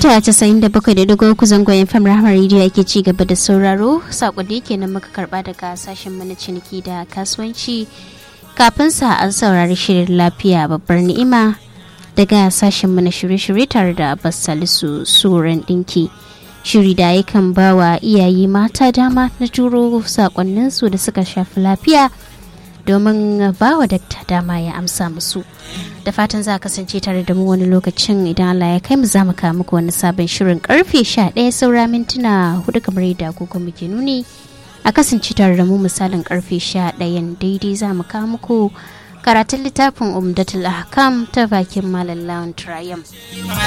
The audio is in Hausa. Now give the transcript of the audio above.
mita 97.3 zangon fam rahama rediyo ake ci gaba da sauraro sakonni kenan muka karba daga sashen mana ciniki da kasuwanci kafin sa an saurari shirin lafiya babbar ni'ima daga sashen mana shirye-shirye tare da abbas salisu suran dinki shiri da yakan ba wa iyaye mata dama na turo sakonninsu da suka shafi lafiya domin ba wa dakta dama ya amsa musu da fatan za a kasance tare da mu wani lokacin idan Allah ya kai mu za mu kawo muku wani sabon shirin karfe 11 saura mintuna hudu kamar yadda agogo muke nuni a kasance tare da mu misalin karfe 11 daidai za mu kawo muku karatun littafin umdatul ahkam ta bakin malam lawan triumph